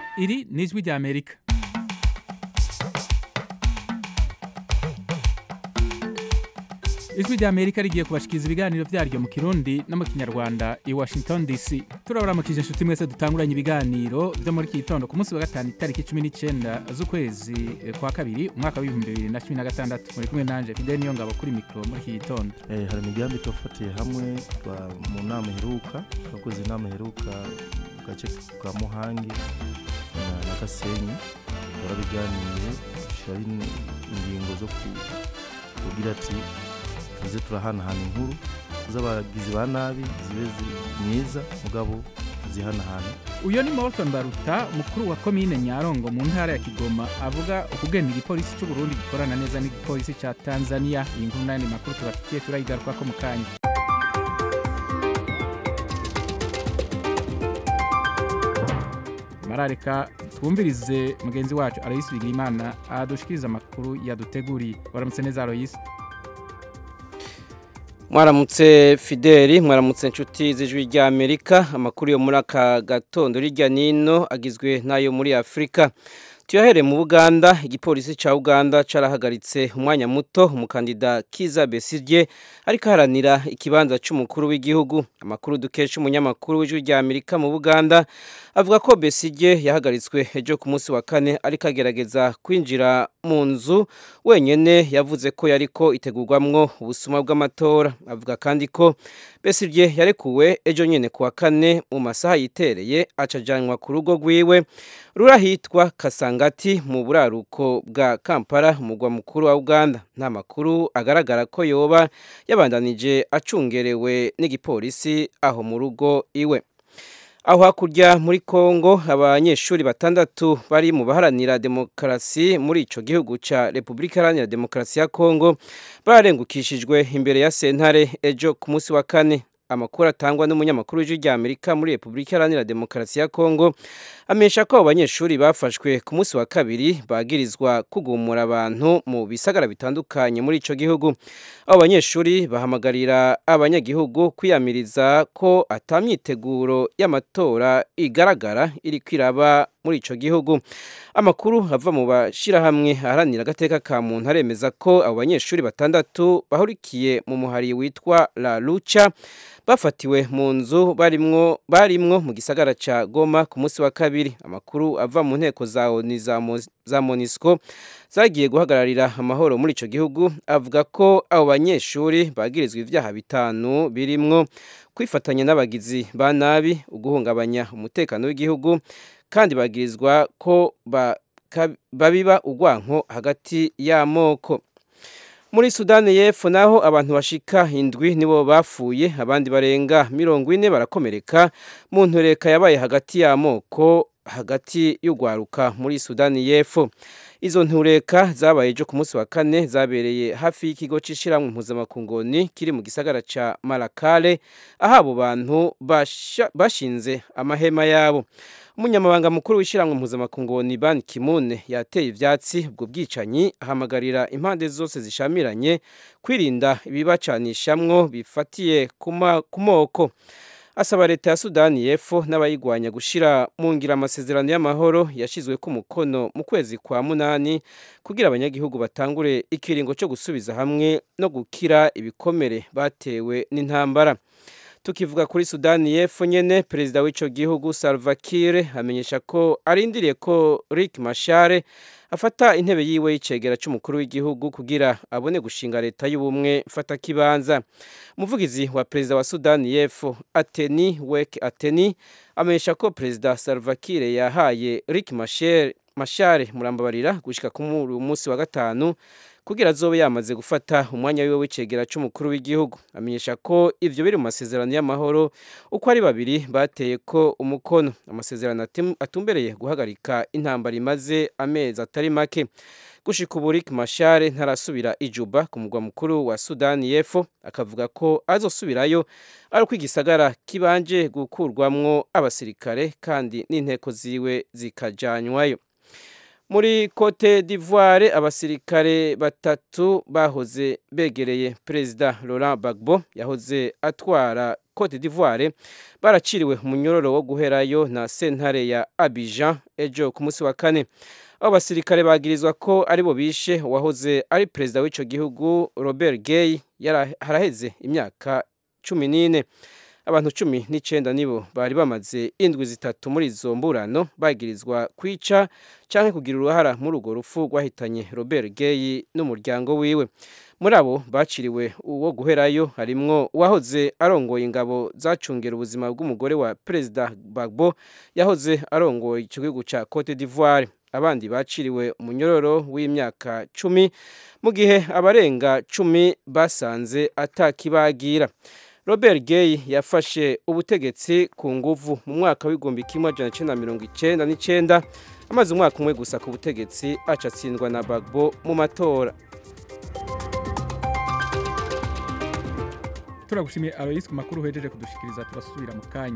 Iri ni ijwi rya Amerika ijwi rya Amerika rigiye kubashikiriza ibiganiro vyaryo mu Kirundi no mu Kinyarwanda i Washington DC turabaramukije inshuti mwese dutanguranye ibiganiro vyo muri iki gitondo ku munsi wa gatanu itariki cumi n'icenda z'ukwezi eh, kwa kabiri umwaka w'ibihumbi bibiri na cumi na gatandatu muri kumwe nanje Fidel Niyongabo kuri mikro muri iki gitondo Eh, hari imigambi twafatiye hamwe twa- mu nama iheruka twakoze inama iheruka mu gace ka muhangi na- na gasenyi twarabiganiye dushyiraho in- ingingo zo ku- kugira ati tuze turahanahana inkuru z'abagizi ba nabi zibe zi- myiza mugabo tuzihanahana uyo ni Morton Baruta mukuru wa komine Nyarongo mu ntara ya Kigoma avuga ukugenda igipolisi c'u Burundi gikorana neza n'igipolisi ca Tanzania iyi nkuru n'ayandi makuru tubafitiye turayigarukako mu kanya marareka twumvirize mugenzi wacu Aloysi Bigirimana adushikiriza amakuru yaduteguriye waramutse neza Aloysi mwaramutse fideli mwaramutse inshuti z'ijwi rya amerika amakuru yo muri aka gatondo hirya n'ino agizwe n'ayo muri afurika tuyahereye mu buganda igipolisi cya uganda carahagaritse umwanya muto umukandida kiza besigye ariko aharanira ikibanza cy'umukuru w'igihugu amakuru dukesha umunyamakuru w'ijwi rya amerika mu buganda avuga ko besigye yahagaritswe ejo ku munsi wa kane ariko agerageza kwinjira mu nzu wenyine yavuze ko yariko itegurwamwo ubusuma bw'amatora avuga kandi ko besigye yarekuwe ejo nyine ku wa kane mu masaha yitereye acajanwa ku rugo rwiwe rurahitwa kasangati mu buraruko bwa kampala umugwa mukuru wa uganda nta makuru agaragara ko yoba yabandanije acungerewe n'igipolisi aho mu rugo iwe aho hakurya muri kongo abanyeshuri batandatu bari mu baharanira demokarasi muri ico gihugu ca repubulika iharanira demokarasi ya kongo bararengukishijwe imbere ya sentare ejo ku munsi wa kane amakuru atangwa n'umunyamakuru w'ijwi rya amerika muri repubulika iharanira demokarasi ya kongo amenyesha ko abo banyeshuri bafashwe ku munsi wa kabiri bagirizwa kugumura abantu mu bisagara bitandukanye muri ico gihugu abo banyeshuri bahamagarira abanyagihugu kwiyamiriza ko atamyiteguro y'amatora igaragara iri kwiraba muri ico gihugu amakuru ava mu bashirahamwe aharanira agateka ka muntu aremeza ko abo banyeshuri batandatu bahurikiye mu muhari witwa la lucha bafatiwe mu nzu barimwo barimwo mu gisagara ca Goma ku munsi wa kabiri amakuru ava mu nteko za ONU za Mo- za MONUSCO zagiye guhagararira amahoro muri ico gihugu avuga ko abo banyeshuri bagirizwa ivyaha bitanu birimwo kwifatanya n'abagizi ba nabi uguhungabanya umutekano w'igihugu kandi bagirizwa ko ba- ka- babiba urwanko hagati y'amoko muri sudani y'epfo naho abantu bashika indwi nibo bapfuye abandi barenga mirongo ine barakomereka mu ntureka yabaye hagati y'amoko hagati y'urwaruka muri sudani y'epfo izo ntureka zabaye ejo ku munsi wa kane zabereye hafi y'ikigo c'ishiramwe mpuzamakungoni kiri mu gisagara ca marakale aho abo bantu basha- bashinze amahema yabo umunyamabanga mukuru w'ishyirahamwe mpuzamakungu ban kimune yateye ivyatsi ubwo bwicanyi ahamagarira impande zose zishamiranye kwirinda ibibacanishamwo bifatiye ku ma- ku moko asaba leta ya sudani y'epfo n'abayigwanya gushira mu ngira amasezerano y'amahoro yashizwe ku mukono mu kwezi kwa munani kugira abanyagihugu batangure ikiringo cyo gusubiza hamwe no gukira ibikomere batewe n'intambara tukivuga kuri sudani y'epfo nyene perezida w'ico gihugu salva kiir amenyesha ko arindiriye ko rick mashare afata intebe yiwe y'icegera c'umukuru w'igihugu kugira abone gushinga leta y'ubumwe fata kibanza umuvugizi wa perezida wa sudani y'epfo ateni wek ateni amenyesha ko perezida salva kiir yahaye rick mashare mashare murambabarira gushika ku mu- munsi wa gatanu kugira azobe yamaze gufata umwanya wiwe w'icegera c'umukuru w'igihugu amenyesha ko ivyo biri mu masezerano y'amahoro uko ari babiri bateye ko umukono amasezerano atim- atumbereye guhagarika intambara imaze amezi atari make gushika ubu Riek Machar ntarasubira ijuba ku mugwa mukuru wa Sudani y'Epfo akavuga ko azosubirayo ari uko igisagara kibanje gukurwamwo abasirikare kandi n'inteko ziwe zikajanywayo muri Cote d'Ivoire abasirikare batatu bahoze begereye perezida Laurent Gbagbo yahoze atwara Cote d'Ivoire baraciriwe umunyororo wo guherayo na sentare ya Abidjan ejo ku munsi wa kane abo basirikare bagirizwa ko aribo bishe uwahoze ari perezida w'ico gihugu Robert Gay haraheze imyaka cumi n'ine abantu cumi n'icenda nibo bari bamaze indwi zitatu muri izo mburano bagirizwa kwica canke kugira uruhara muri urwo rupfu rwahitanye Robert Gay n'umuryango wiwe muri abo baciriwe uwo guherayo harimwo uwahoze arongoye ingabo zacungera ubuzima bw'umugore wa perezida Gbagbo yahoze arongoye ico gihugu ca Cote d'Ivoire abandi baciriwe umunyororo w'imyaka cumi mu gihe abarenga cumi basanze atakibagira Robert Gay yafashe ubutegetsi ku nguvu mu mwaka w'igihumbi kimwe amajana icenda mirongo icenda n'icenda amaze umwaka umwe gusa ku butegetsi aca atsindwa na Gbagbo mu matora turagushimiye Alois ku makuru uhejeje kudushikiriza turasubira mu kanya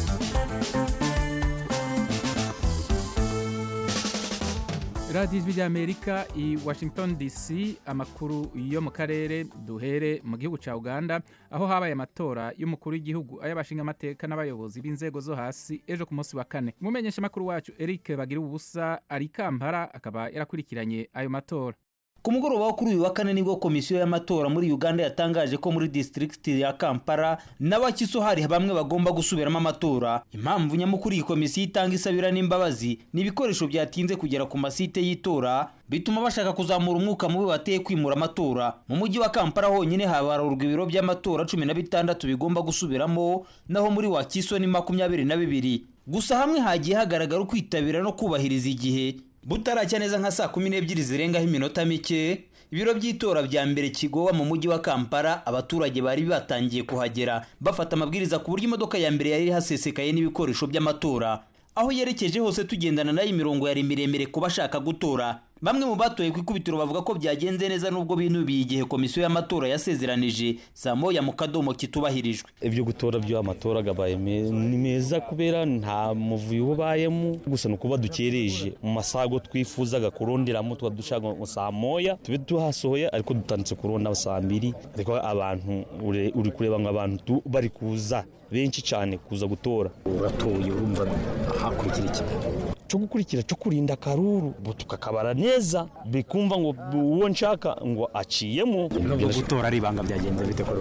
radiyo ijwi ry'amerika i washington dc amakuru yo mu karere duhere mu gihugu cya uganda aho habaye amatora y'umukuru w'igihugu ay'abashingamateka n'abayobozi b'inzego zo hasi ejo ku munsi wa kane umumenyeshamakuru wacu eric bagira ubusa ari kampara akaba yarakurikiranye ayo matora ku mugoroba wo kuri uyu wa kane nibwo komisiyo y'amatora muri uganda yatangaje ko muri disitirigiti ya kampala n'abakiso hari bamwe bagomba gusubiramo amatora impamvu nyamukuru iyi komisiyo itanga isabira n'imbabazi ni ibikoresho byatinze kugera ku masite y'itora bituma bashaka kuzamura umwuka mubi wateye kwimura amatora mu mujyi wa kampala honyine habarurwa ibiro by'amatora cumi na bitandatu bigomba gusubiramo naho muri wakiso ni makumyabiri na bibiri gusa hamwe hagiye hagaragara ukwitabira no kubahiriza igihe butaracya neza nka saa kumi n'ebyiri zirengaho iminota mike ibiro by'itora bya mbere kigowa mu mujyi wa kampala abaturage bari batangiye kuhagera bafata amabwiriza ku buryo imodoka ya mbere yari hasesekaye n'ibikoresho by'amatora aho yerekeje hose tugendana nayo imirongo yari miremire ku bashaka gutora bamwe mu batoye ku ikubitiro bavuga ko byagenze neza nubwo binubiye igihe komisiyo y'amatora yasezeranije saa moya mu kadomo kitubahirijwe ibyo gutora by'amatora gabaye ni meza kubera nta muvuyo ubayemo gusa ni ukuba dukereje mu masago twifuzaga kuronderamo tuba dushaka ngo saa moya tube tuhasohoye ariko dutanditse kuronda saa mbiri ariko abantu uri kureba ngo abantu bari kuza benshi cyane kuza gutora uratoye urumva hakurikira iki cyo gukurikira cyo kurinda akaruru tukakabara neza bikumva ngo uwo nshaka ngo aciyemo nubwo gutora ari ibanga byagenze bite kuri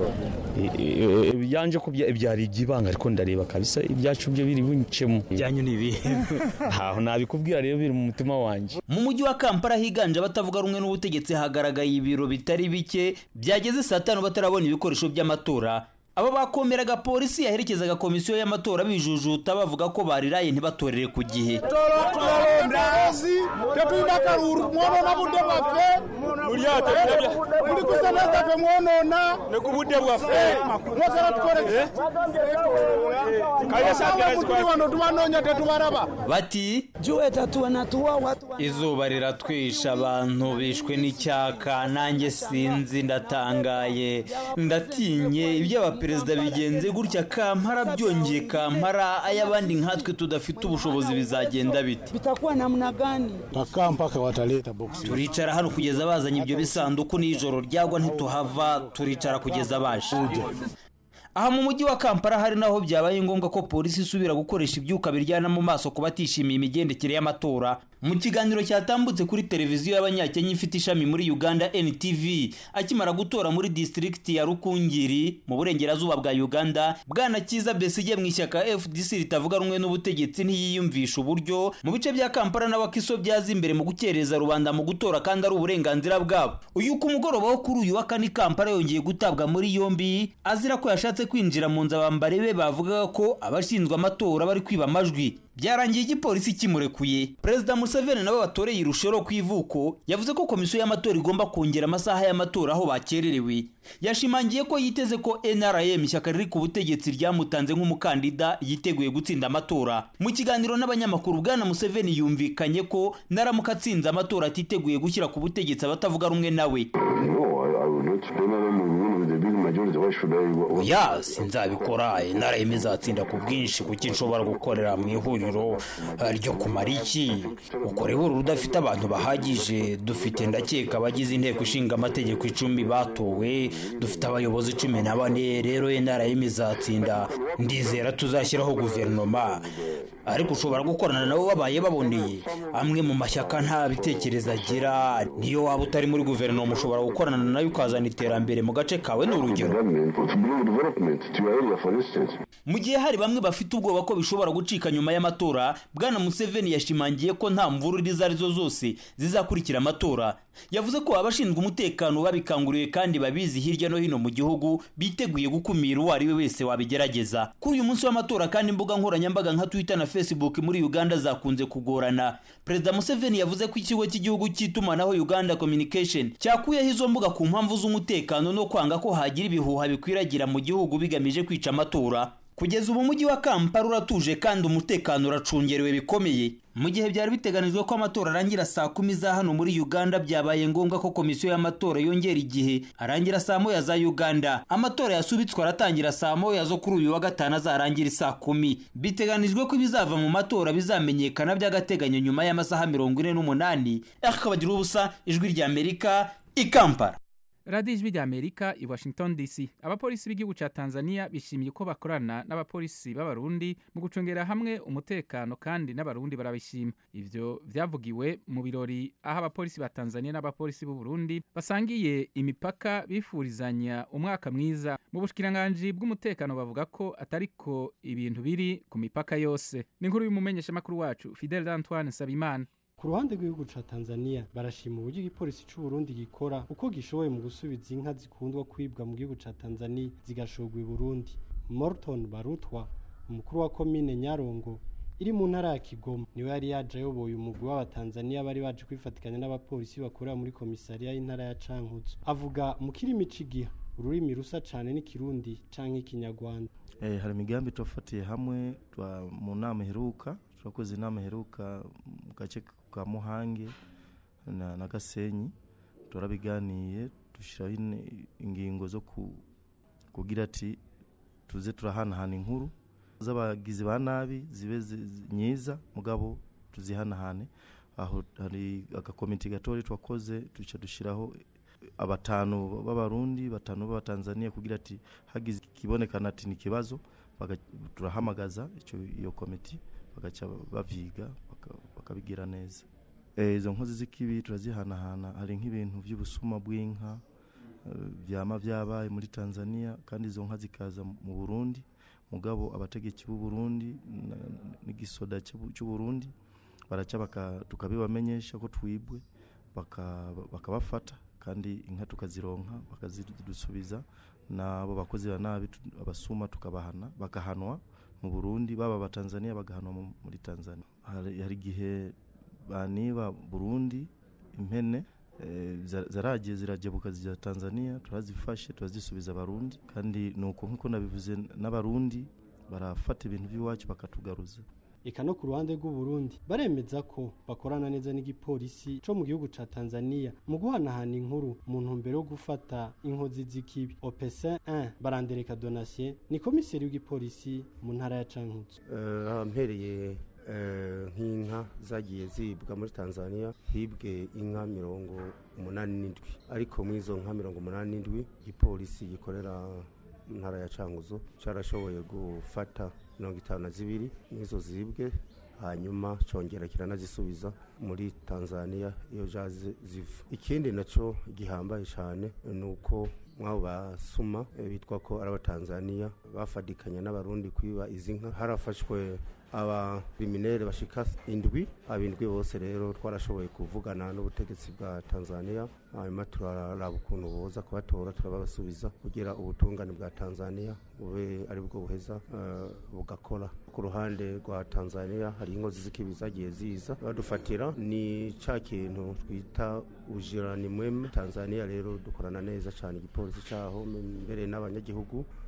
wowe yanje ko byari iby'ibanga ariko ndareba kabisa ibyacu byo biri buncemo byanyu ni ibihe ntaho nabikubwira rero biri mu mutima wanjye mu mujyi wa kampala higanje abatavuga rumwe n'ubutegetsi hagaragaye ibiro bitari bike byageze saa tanu batarabona ibikoresho by'amatora aba bakomeraga polisi yaherekezaga komisiyo y'amatora bijujuta bavuga ko bariraye ntibatorere ku gihe tetuyina kaluru mwonona budde bwaffe muli kusemeza ffe mwonona ne ku budde bwaffe mwosala tukole kayesagirazi wano tubanoonya tetubaraba bati izuba riratwisha abantu bishwe n'icyaka nanjye sinzi ndatangaye ndatinye iby'abaperezida bigenze gutya kampara byongeye kampara ay'abandi nkatwe tudafite ubushobozi bizagenda bite bitakuwa namna gani takaa mpaka wataleta boksi turicara hano kugeza bazanye ibyo bisanduku n'ijoro ryagwa ntituhava turicara kugeza baje aha mu mujyi wa kampala hari naho byabaye ngombwa ko polisi isubira gukoresha ibyuka biryana mu maso ku batishimiye imigendekere y'amatora mu kiganiro cyatambutse kuri televiziyo y'abanyakenya ifite ishami muri uganda ntv akimara gutora muri disitirigiti ya rukungiri mu burengerazuba bwa uganda bwana kiza besige mu ishyaka fdc ritavuga rumwe n'ubutegetsi ntiyiyumvisha uburyo mu bice bya kampala n'abakiso byaza imbere mu gukereza rubanda mu gutora kandi ari uburenganzira bwabo uyu ku mugoroba wo kuri uyu wa kane kampala yongeye gutabwa muri yombi azira ko yashatse kwinjira mu nzu abambari be bavugaga ko abashinzwe amatora bari kwiba amajwi byarangiye igipolisi kimurekuye perezida museveni nabo batoreye irushoro ku ivuko yavuze ko komisiyo y'amatora igomba kongera amasaha y'amatora aho bakererewe yashimangiye ko yiteze ko nrm ishyaka riri ku butegetsi ryamutanze nk'umukandida yiteguye gutsinda amatora mu kiganiro n'abanyamakuru bwana museveni yumvikanye ko naramuka atsinze amatora atiteguye gushyira ku butegetsi abatavuga rumwe nawe ya sinzabikora intara y'imwe izatsinda ku bwinshi kuko nshobora gukorera mu ihuriro eh, ryo kumara iki ukora ihuriro udafite abantu bahagije dufite ndakeka abagize inteko ishinga amategeko icumi batowe dufite abayobozi cumi na bane rero intara y'imwe izatsinda ndizera tuzashyiraho guverinoma ariko ushobora gukorana nabo babaye baboneye amwe mu mashyaka nta bitekerezo agira niyo waba utari muri guverinoma ushobora gukorana nayo ukazana iterambere mu gace kawe ni urugero mu gihe hari bamwe bafite ubwoba ko bishobora gucika nyuma y'amatora bwana museveni yashimangiye ko nta mvururu izo arizo zose zizakurikira amatora yavuze ko abashinzwe umutekano babikanguriwe kandi babizi hirya no hino mu gihugu biteguye gukumira uwo ari we wese wabigerageza kuri uyu munsi w'amatora kandi imbuga nkoranyambaga nka twitter na facebook muri uganda zakunze kugorana perezida museveni yavuze ko ikigo cy'igihugu cy'itumanaho uganda communication cyakuyeho izo mbuga ku mpamvu z'umutekano no kwanga ko hagira ibihuha bikwiragira mu gihugu bigamije kwica amatora kugeza ubu umujyi wa kampala uratuje kandi umutekano uracungerewe bikomeye mu gihe byari biteganijwe ko amatora arangira saa kumi za hano muri uganda byabaye ngombwa ko komisiyo y'amatora yongera igihe arangira saa moya za uganda amatora yasubitswe aratangira saa moya zo kuri uyu wa gatanu azarangira saa kumi biteganijwe ko ibizava mu matora bizamenyekana by'agateganyo nyuma y'amasaha mirongo ine n'umunani akabagira ubusa ijwi ry'amerika i kampala radiyo ijwi rya amerika i washington dc abapolisi b'igihugu cya tanzania bishimiye ko bakorana n'abapolisi b'abarundi mu gucungera hamwe umutekano kandi n'abarundi barabishima ivyo vyavugiwe mu birori aho abapolisi ba tanzania n'abapolisi b'u burundi basangiye imipaka bifurizanya umwaka mwiza mu bushikiranganji bw'umutekano bavuga ko atariko ibintu biri ku mipaka yose ni inkuru y'umumenyeshamakuru wacu fidel antoine nsabimana ku ruhande rw'igihugu ca Tanzania barashima uburyo igipolisi c'u Burundi gikora uko gishoboye mu gusubiza inka zikundwa kwibwa mu gihugu ca Tanzania zigashorwa i Burundi Morton Barutwa umukuru wa komine Nyarongo iri mu ntara ya Kigoma niwe yari yaje ayoboye umugwi w'abatanzania bari baje kwifatikanya n'abapolisi bakorera muri komisariya y'intara ya Cankuzo avuga mu kirimi cigiha ururimi rusa cane n'ikirundi canke ikinyarwanda Eh, hari imigambi tufatiye hamwe twa mu nama iheruka turakoze inama iheruka mu gace ka Muhange na, na Gasenyi turabiganiye dushiraho in- ingingo zo ku, kugira ati tuze turahanahana inkuru z'abagizi ba nabi zibe zi- zi- nyiza mugabo tuzihanahane aho hari agakomite gatori twakoze duca dushiraho abatanu b'abarundi batanu b'abatanzania kugira ati hagize ikibonekana ati ni ikibazo baga- turahamagaza ico iyo komiti bagaca bavyiga baka- bakabigira neza Eh, izo nkozi z'ikibi turazihanahana hari nk'ibintu by'ubusuma bw'inka eh, vyama vyabaye muri tanzania kandi izo nka zikaza mu burundi mugabo abategetsi b'u burundi na- n'igisoda c'u- c'u burundi baraca baka- tukabibamenyesha ko twibwe baka- bakabafata kandi inka tukazironka bakazidusubiza n'abo bakozi ba nabi tu- abasuma tukabahana bagahanwa mu burundi baba abatanzania bagahanwa mu- muri tanzania hari hari igihe baniba burundi impene eh, za- zaragiye zirajabuka zijya tanzania turazifashe turazisubiza abarundi kandi nuko nk'uko nabivuze n'abarundi barafata ibintu by'iwacu bakatugaruza eka no ku ruhande rw'u Burundi baremeza ko bakorana neza n'igipolisi co mu gihugu ca Tanzania mu guhanahana inkuru mu ntumbero yo gufata inkozi z'ikibi OPC 1 barandereka Donatien ni komiseri w'igipolisi mu ntara ya Cankuzo Eh, mpereye eh, nk'inka zagiye zibwa muri tanzania hibwe inka mirongo umunani n'indwi ariko muri izo nka mirongo umunani n'indwi igipolisi gikorera mu ntara ya canguzo carashoboye gufata mirongo itanu na zibiri n'izo zibwe hanyuma congera kiranazisubiza muri tanzania iyo jaze ziva ikindi naco gihambaye cane ni uko mwabo basuma eh, bitwa ko ari abatanzania bafadikanya n'abarundi kwiba izi nka harafashwe abakriminere bashika indwi abindwi bose rero twarashoboye kuvugana n'ubutegetsi bwa tanzania hanyuma turaraba ukuntu boza kubatora turababasubiza kugira ubutungane bwa tanzania bube ari bwo buheza eh, bugakora ku ruhande rwa tanzania hari inkozi z'ikibi zagiye ziza badufatira ni ca kintu twita ujirani mweme tanzania rero dukorana neza cyane igipolisi cyaho mbere n'abanyagihugu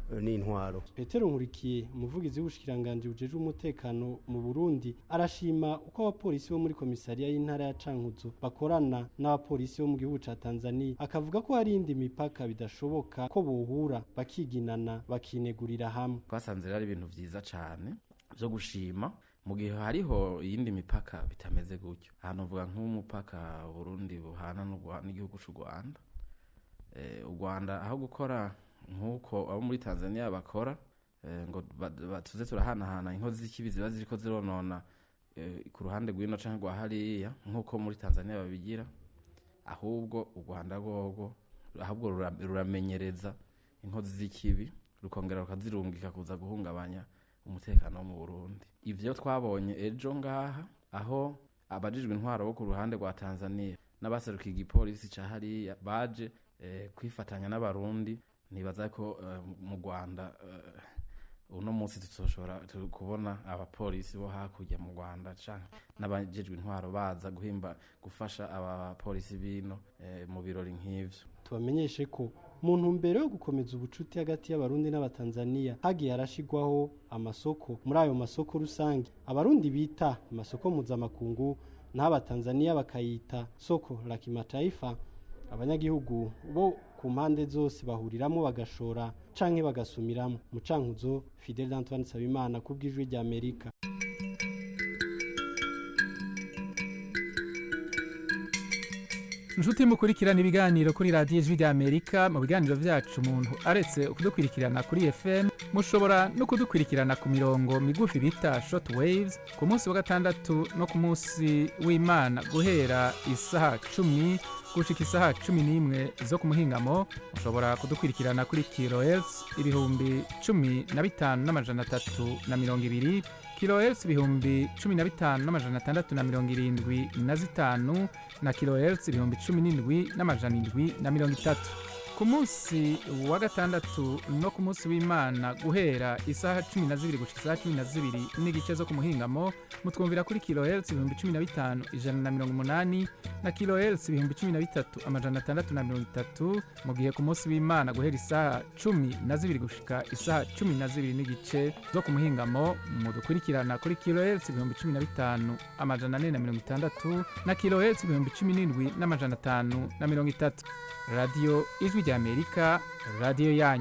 eh, n'intwaro petero nkurikiye umuvugizi w'ubushikiranganji bujeje umutekano mu burundi arashima uko abapolisi bo muri komisariya y'intara ya cankuzo bakorana n'abapolisi bo mu gihugu ca tanzania akavuga ko hari indi mipaka bidashoboka ko bohura bakiginana bakinegurira hamwe twasanze rero ari ibintu vyiza cane vyo gushima mu gihe hariho iyindi mipaka bitameze gutyo ahantu uvuga nk'umupaka burundi buhana n'u Rwa- n'igihugu c'u rwanda Eh, u rwanda aho gukora nk'uko abo muri tanzania bakora eh, ngo ba- ba- tuze turahanahana inkozi z'ikibi ziba ziriko zironona eh, ku ruhande rw'ino canke rwa hariya nk'uko muri tanzania babigira ahubwo u rwanda rwogo ahubwo rura- ruramenyereza inkozi z'ikibi rukongera rukazirungika kuza guhungabanya umutekano wo mu burundi ivyo twabonye ejo ngaha aho abajijwe intwaro bo ku ruhande rwa tanzania n'abaserukiye igipolisi ca hariya baje eh, kwifatanya n'abarundi nibaza ko eh, mu rwanda eh, uno munsi tuzoshobora tu- kubona abapolisi bo hakurya mu rwanda canke n'abajejwe intwaro baza guhimba gufasha abapolisi bino eh, mu birori nk'ivyo tubamenyeshe ko mu ntumbero yo gukomeza ubucuti hagati y'abarundi n'abatanzania hagiye harashigwaho amasoko muri ayo masoko rusange abarundi bita amasoko mpuzamakungu naho abatanzania bakayita soko la kimataifa abanyagihugu bo ku mpande zose bahuriramo bagashora canke bagasumiramo mu cankuzo fidel antoine nsabimana ku bw'ijwi rya amerika inshuti mukurikirana ibiganiro kuri radiyo ijwi rya amerika mu biganiro byacu umuntu aretse kudukurikirana kuri fm mushobora no kudukurikirana ku mirongo migufi bita short waves ku munsi wa gatandatu no ku munsi w'imana guhera isaha cumi gushika isaha cumi n'imwe zo ku muhingamo mushobora kudukurikirana kuri kilohertz ibihumbi cumi na bitanu n'amajana atatu na mirongo ibiri kilohertz ibihumbi cumi na bitanu n'amajana atandatu na mirongo irindwi na zitanu na kilohertz ibihumbi cumi n'indwi n'amajana indwi na mirongo itatu ku munsi wa gatandatu no ku munsi w'imana guhera isaha cumi na zibiri gushika isaha cumi na zibiri n'igice zo ku muhingamo mutwumvira kuri kilohertz ibihumbi cumi na bitanu ijana na mirongo umunani na kilohertz ibihumbi cumi na bitatu amajana atandatu na mirongo itatu mu gihe ku munsi w'imana guhera isaha cumi na zibiri gushika isaha cumi na zibiri n'igice zo ku muhingamo mudukurikirana kuri kilohertz ibihumbi cumi na bitanu amajana ane na mirongo itandatu na kilohertz ibihumbi cumi n'indwi n'amajana atanu na mirongo itatu radiyo ijwi rya amerika radiyo yanyu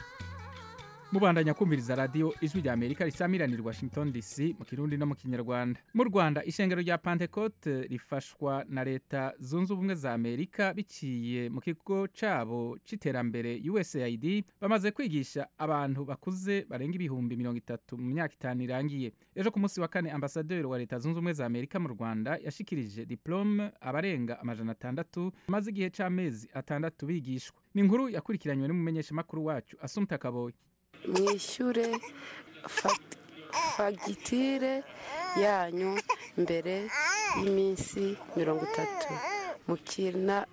mubandanya kumviriza radiyo ijwi rya amerika risamiranira i washington dc mu kirundi no mu kinyarwanda mu rwanda ishengero rya pentecote rifashwa na leta zunze ubumwe za amerika biciye mu kigo cabo c'iterambere usaid bamaze kwigisha abantu bakuze barenga ibihumbi mirongo itatu mu myaka itanu irangiye ejo ku munsi wa kane ambasaderi wa leta zunze ubumwe za amerika mu rwanda yashikirije diplome abarenga amajana atandatu bamaze igihe c'amezi atandatu bigishwa ni inkuru yakurikiranywe n'umumenyeshamakuru wacu asumta kaboyi mwishyure fag- fagitire yanyu mbere y'iminsi mirongo itatu mukina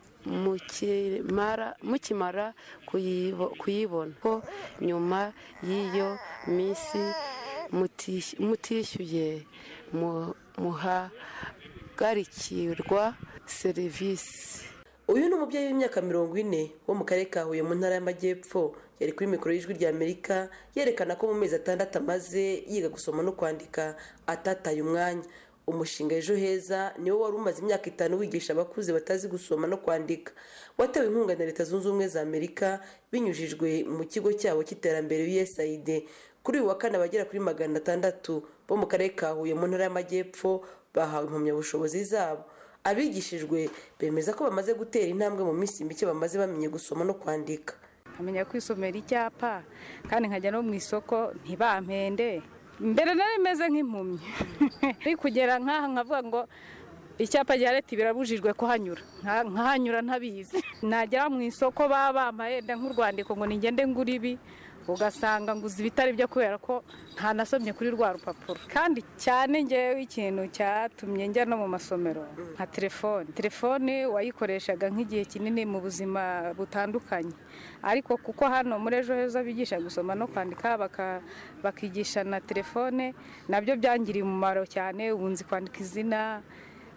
mukimara mukimara kuyibo- kuyibona ko nyuma y'iyo minsi mutis- mutishyuye mu- muhagarikirwa serivisi uyu ni umubyeyi w'imyaka mirongo ine wo mu karere ka huye mu ntara y'amajyepfo yari kuri mikoro y'ijwi rya amerika yerekana ko mu mezi atandatu amaze yiga gusoma no kwandika atataye umwanya umushinga ejo heza niwo wari umaze imyaka itanu wigisha abakuze batazi gusoma no kwandika watewe inkunga na leta zunze ubumwe za amerika binyujijwe mu kigo cyabo cy'iterambere usaid kuri uyu wa kane abagera kuri magana atandatu bo mu karere ka huye mu ntara y'amajyepfo bahawe impamyabushobozi zabo abigishijwe bemeza ko bamaze gutera intambwe mu minsi mike bamaze bamenye gusoma no kwandika nkamenya kwisomera icyapa kandi nkajya no mu isoko ntibampende mbere nari meze nk'impumyi ari kugera nk'aha nkavuga ngo icyapa cya leta birabujijwe kuhanyura Nka- nkahanyura ntabizi nagera mu isoko baba bambaye wenda nk'urwandiko ngo ningende ngura ibi ugasanga nguze ibitari byo kubera ko ntanasomye kuri rwa rupapuro kandi cyane ngewe ikintu cyatumye njya no mu masomero nka telefone telefone wayikoreshaga nk'igihe kinini mu buzima butandukanye ariko kuko hano muri ejo heza bigisha gusoma no kwandika baka- bakigisha na telefone nabyo byangiriye umumaro cyane ubu nzi kwandika izina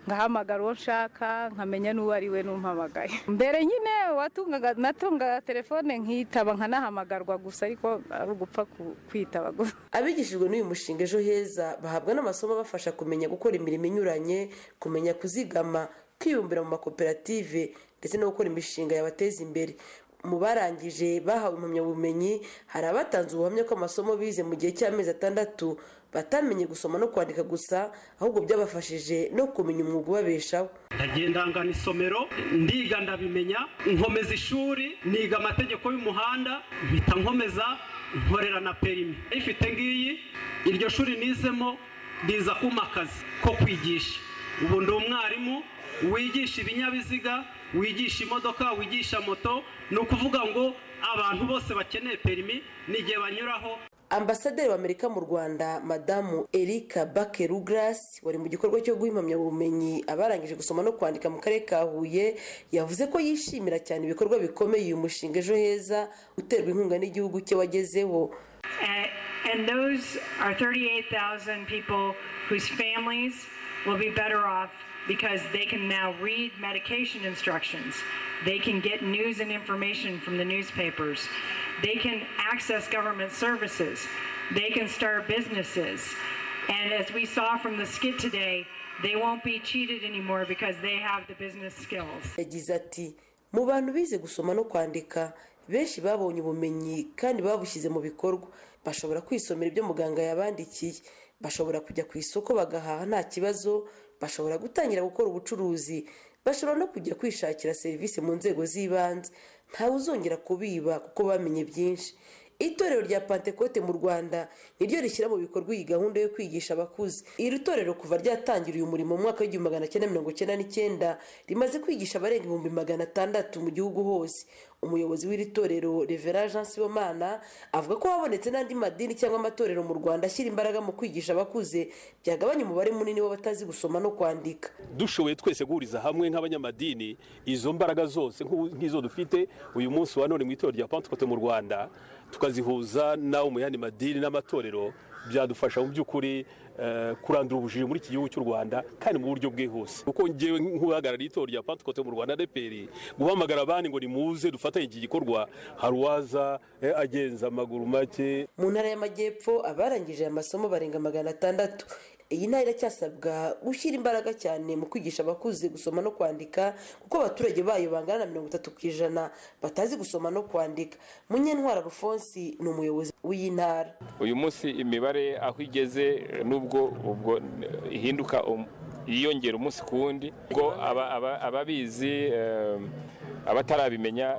ngahamagara uwo nshaka nkamenya n'uwo ari we n'umpamagaye mbere nyine watungaga natungaga telefone nkitaba nkanahamagarwa gusa ariko ari ugupfa ku- kwitaba gusa abigishijwe n'uyu mushinga ejo heza bahabwa n'amasomo abafasha kumenya gukora imirimo inyuranye kumenya kuzigama kwibumbira mu makoperative ndetse no gukora imishinga yabateza imbere mu barangije bahawe impamyabumenyi hari abatanze ubuhamya ko amasomo bize mu gihe cy'amezi atandatu batamenye gusoma no kwandika gusa ahubwo byabafashije no kumenya umwuga ubabeshaho ndagenda ngana isomero ndiga ndabimenya nkomeza ishuri niga amategeko y'umuhanda mpita nkomeza nkorera na perimi ifite ngiyi iryo shuri nizemo riza kuma akazi ko kwigisha ubu ndi umwarimu wigisha ibinyabiziga wigisha imodoka wigisha moto ni ukuvuga ngo abantu bose bakeneye perimi n'igihe banyuraho ambasaderi w'amerika mu rwanda madamu erika bake rugras wari mu gikorwa cyo guha impamyabumenyi abarangije gusoma no kwandika mu karere ka huye yavuze ko yishimira cyane ibikorwa bikomeye uyu mushinga ejo heza uterwa inkunga n'igihugu cye wagezeho Uh, and those are 38,000 people whose families will be better off because they can now read medication instructions. They can get news and information from the newspapers. They can access government services. They can start businesses. And as we saw from the skit today, they won't be cheated anymore because they have the business skills. yagize ati mu bantu bize gusoma no kwandika benshi babonye ubumenyi kandi babushyize mu bikorwa bashobora kwisomera ibyo muganga yabandikiye bashobora kujya ku isoko bagahaha nta kibazo bashobora gutangira gukora ubucuruzi bashobora no kujya kwishakira serivisi mu nzego z'ibanze ntawe uzongera kubiba kuko bamenye byinshi itorero rya pantekote mu rwanda niryo rishyira mu bikorwa iyi gahunda yo kwigisha abakuze iri torero kuva ryatangira uyu murimo mu mwaka w'igihumbi magana cyenda mirongo cyenda n'icyenda rimaze kwigisha abarenga ibihumbi magana atandatu mu gihugu hose umuyobozi w'iri torero revera jean sibomana avuga ko habonetse n'andi madini cyangwa amatorero mu rwanda ashyira imbaraga mu kwigisha abakuze byagabanya umubare munini w'abatazi gusoma no kwandika dushoboye twese guhuriza hamwe nk'abanyamadini izo mbaraga zose nk'u- nk'izo dufite uyu munsi wa none mu itorero rya pantekote mu rwanda tukazihuza n'abo mu yandi madini n'amatorero byadufasha mu by'ukuri eh, kurandura ubujiji muri iki gihugu cy'u rwanda kandi mu buryo bwihuse kuko ngewe nk'uhagarariye itorero rya pantekote mu rwanda adeperi guhamagara abandi ngo nimuze dufatanye iki gikorwa hari uwaza eh, agenza amaguru make mu ntara y'amajyepfo abarangije aya masomo barenga magana atandatu iyi ntara iracyasabwa gushyira imbaraga cyane mu kwigisha abakuze gusoma no kwandika kuko abaturage bayo bangana na mirongo itatu ku ijana batazi gusoma no kwandika munyentwara rufonsi ni umuyobozi w'iyi ntara uyu munsi imibare aho igeze eh, nubwo ubwo eh, ihinduka um- yiyongera umunsi ku wundi ubwo aba- aba- ababizi eh, abatarabimenya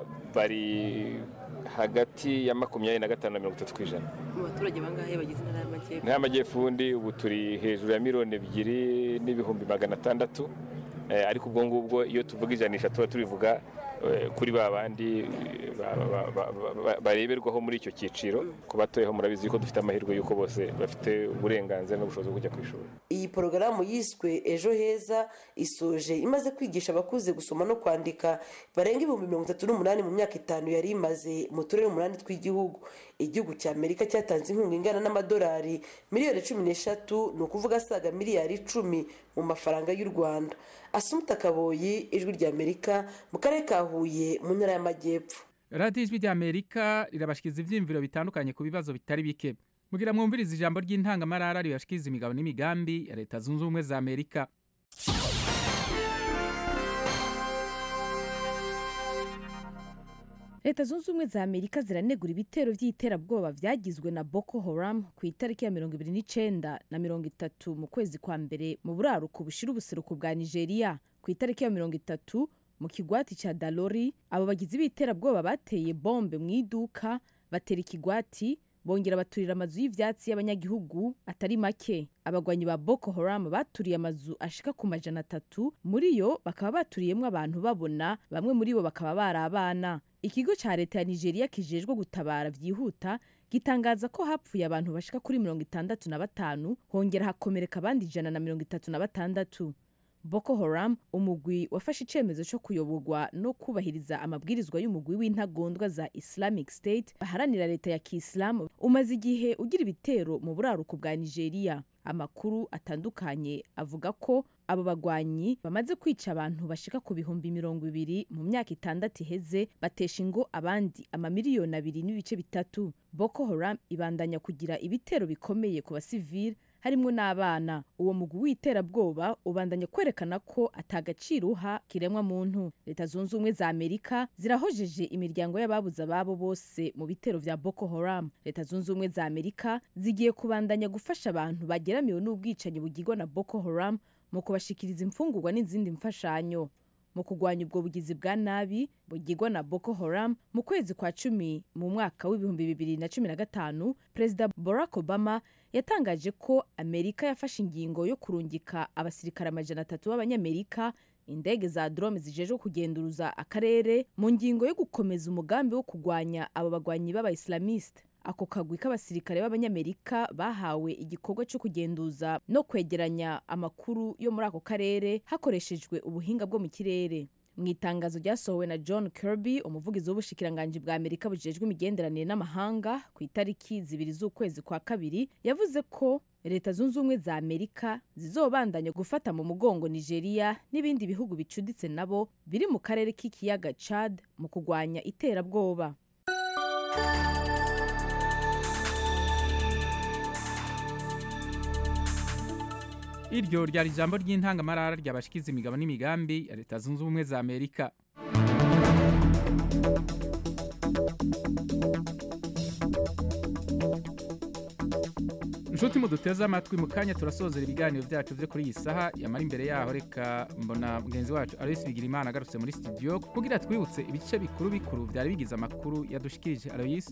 bari hagati ya makumyabiri na gatanu na mirongo itatu ku ijana mu baturage bangahe bagize intara y'amajyepfo intara y'amajyepfo ubundi ubu turi hejuru ya miliyoni ebyiri n'ibihumbi magana atandatu Eh, ariko ubwo ngubwo iyo tuvuga ijanisha tuba turivuga eh, kuri ba bandi eh, ba- ba- ba- ba- ba- bareberwaho muri icyo cyiciro ku batoyeho murabizi ko dufite amahirwe y'uko bose bafite uburenganzira n'ubushobozi bwo kujya ku ishuri iyi porogaramu yiswe ejo heza isoje imaze kwigisha abakuze gusoma no kwandika barenga ibihumbi mirongo itatu n'umunani mu myaka itanu yari imaze mu turere umunani tw'igihugu igihugu cya amerika cyatanze inkunga ingana n'amadolari miliyoni cumi n'eshatu ni ukuvuga asaga miliyari icumi mu mafaranga y'u rwanda asumuta kaboyi ijwi rya amerika mu karere ka huye mu ntara y'amajyepfo radiyo ijwi ry'amerika rirabashikiriza ibyiyumviro bitandukanye ku bibazo bitari bike mugira mwumvirize ijambo ry'intangamarara ribashikiriza imigabo n'imigambi ya leta zunze ubumwe za amerika leta zunze ubumwe za amerika ziranegura ibitero by'iterabwoba byagizwe na boko haram ku itariki ya mirongo ibiri n'icyenda na mirongo itatu mu kwezi kwa mbere mu buraruko bushira ubuseruko bwa nigeria ku itariki ya mirongo itatu mu kigwati cya dalori abo bagizi b'iterabwoba bateye bombe mu iduka batera ikigwati bongera baturira amazu y'ibyatsi y'abanyagihugu atari make abagwanyi ba boko haram baturiye amazu ashika ku majana atatu muri yo bakaba baturiyemo abantu babona bamwe muri bo bakaba bari abana ikigo cya leta ya nigeria kijejwe gutabara byihuta gitangaza ko hapfuye abantu bashika kuri mirongo itandatu na batanu hongera hakomereka abandi ijana na mirongo itatu na batandatu boko haram umugwi wafashe icyemezo cyo kuyoborwa no kubahiriza amabwirizwa y'umugwi w'intagondwa za islamic state baharanira leta ya kisilamu umaze igihe ugira ibitero mu buraruko bwa nigeria amakuru atandukanye avuga ko abo bagwanyi bamaze kwica abantu bashika ku bihumbi mirongo ibiri mu myaka itandatu iheze batesha ingo abandi amamiliyoni abiri n'ibice bitatu boko haram ibandanya kugira ibitero bikomeye ku basivili harimwo n'abana uwo mugwi w'iterabwoba ubandanya kwerekana ko atagaciro uha kiremwa muntu leta zunze ubumwe za amerika zirahojeje imiryango y'ababuze ababo bose mu bitero vya boko haram leta zunze ubumwe za amerika zigiye kubandanya gufasha abantu bageramiwe n'ubwicanyi bugirwa na boko haram mu kubashikiriza imfungurwa n'izindi mfashanyo mu kurwanya ubwo bugizi bwa nabi bugirwa na boko haram mu kwezi kwa cumi mu mwaka w'ibihumbi bibiri na cumi na gatanu perezida barack obama yatangaje ko amerika yafashe ingingo yo kurungika abasirikare amajana atatu b'abanyamerika indege za drone zijejwe kugenduruza akarere mu ngingo yo gukomeza umugambi wo kurwanya abo bagwanyi b'abaislamiste ako kagwi k'abasirikare b'abanyamerika bahawe igikorwa cyo kugenduza no kwegeranya amakuru yo muri ako karere hakoreshejwe ubuhinga bwo mu kirere mu itangazo ryasohowe na john kirby umuvugizi w'ubushikiranganji bwa amerika bujejwe imigenderanire n'amahanga ku itariki zibiri z'ukwezi kwa kabiri yavuze ko leta zunze ubumwe za amerika zizobandanya gufata mu mugongo nigeria n'ibindi bihugu bicuditse nabo biri mu karere k'ikiyaga chad mu kurwanya iterabwoba iryo ryari ijambo ry'intangamarara ryabashikiza imigabo n'imigambi ya leta zunze ubumwe za amerika inshuti muduteze amatwi mu kanya turasozera ibiganiro byacu byo kuri iyi saha yamara imbere yaho reka mbona mugenzi wacu aloysi bigirimana agarutse muri studio kugira twibutse ibice bikuru bikuru byari bigize amakuru yadushikirije aloysi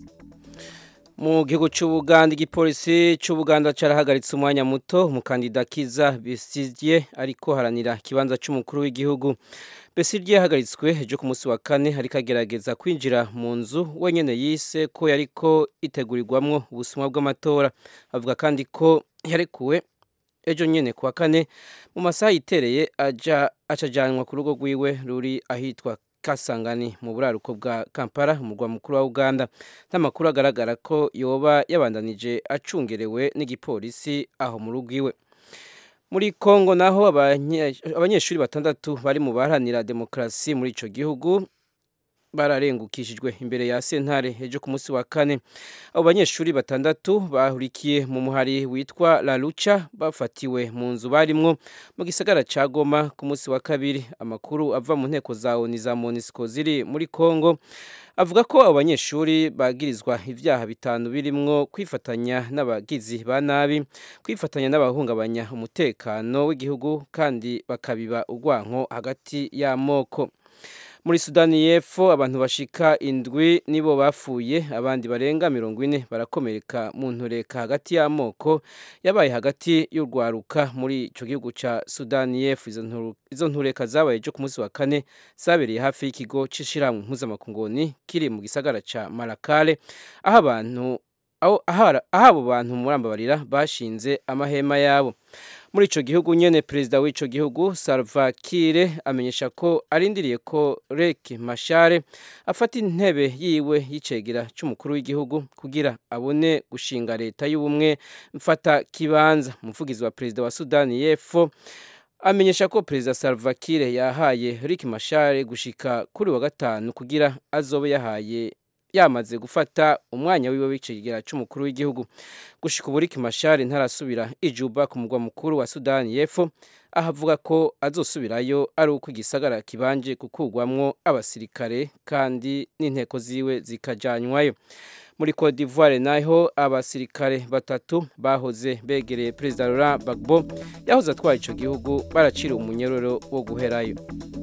mu gihugu cy'ubuganda igipolisi cy'ubuganda cyarahagaritse umwanya muto umukandida kiza besigye ariko haranira ikibanza cy'umukuru w'igihugu besigye yahagaritswe ejo ku munsi wa kane ariko agerageza kwinjira mu nzu wenyine yise ko yariko itegurirwamwo ubusumwa bw'amatora avuga kandi ko yarekuwe ejo nyine ku wa kane mu masaha yitereye acajyanwa ku rugo rwiwe ruri ahitwa kasangani mu buraruko bwa kampala umurwa mukuru wa uganda n'amakuru agaragara ko yoba yabandanije acungerewe n'igipolisi aho mu rugo iwe muri kongo naho abanyeshuri batandatu bari mu baharanira demokarasi muri icyo gihugu bararengukishijwe imbere ya sentare ejo ku munsi wa kane abo banyeshuri batandatu bahurikiye mu muhari witwa la lucha bafatiwe mu nzu barimwo mu gisagara ca goma ku munsi wa kabiri amakuru ava mu nteko za oni za monisco ziri muri congo avuga ko abo banyeshuri bagirizwa ibyaha bitanu birimwo kwifatanya n'abagizi ba nabi kwifatanya n'abahungabanya umutekano w'igihugu kandi bakabiba urwanko hagati y'amoko muri sudani y'epfo abantu bashika indwi nibo bapfuye abandi barenga mirongo ine barakomereka mu ntureka hagati y'amoko yabaye hagati y'urwaruka muri icyo gihugu cya sudani y'epfo izo ntureka zabaye ejo ku munsi wa kane zabereye hafi y'ikigo cy'ishyirahamwe mpuzamakunguni kiri mu gisagara cya marakare aho abantu aho abo bantu murambabarira bashinze amahema yabo muri icyo gihugu nyine perezida w'icyo gihugu salva kiir amenyesha ko arindiriye ko rek mashare afata intebe yiwe y'icegera cy'umukuru w'igihugu kugira abone gushinga leta y'ubumwe mfata kibanza umuvugizi wa perezida wa sudani y'epfo amenyesha ko perezida salva kiir yahaye rick mashare gushika kuri wa gatanu kugira azobe yahaye yamaze gufata umwanya wiwe w'icegera cy'umukuru w'igihugu gushika ubu Rick Machar ntarasubira ijuba ku mugwa mukuru wa Sudani y'Epfo aho avuga ko azosubirayo ari uko igisagara kibanje gukugwamwo abasirikare kandi n'inteko ziwe zikajanywayo muri Cote d'Ivoire naho abasirikare batatu bahoze begereye perezida Laurent Gbagbo yahoze atwaye ico gihugu baracira umunyororo wo guherayo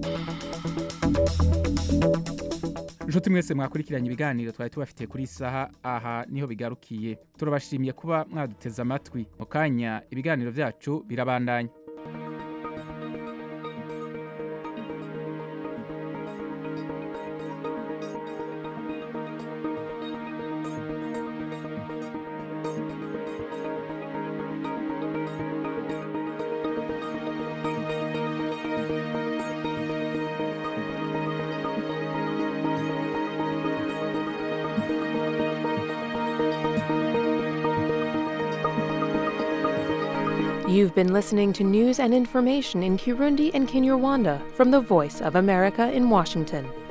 inshuti mwese mwakurikiranye ibiganiro twari tubafitiye kuri isaha aha niho bigarukiye turabashimiye kuba mwaduteze amatwi mu kanya ibiganiro byacu birabandanya You've been listening to news and information in Kirundi and Kinyarwanda from the Voice of America in Washington.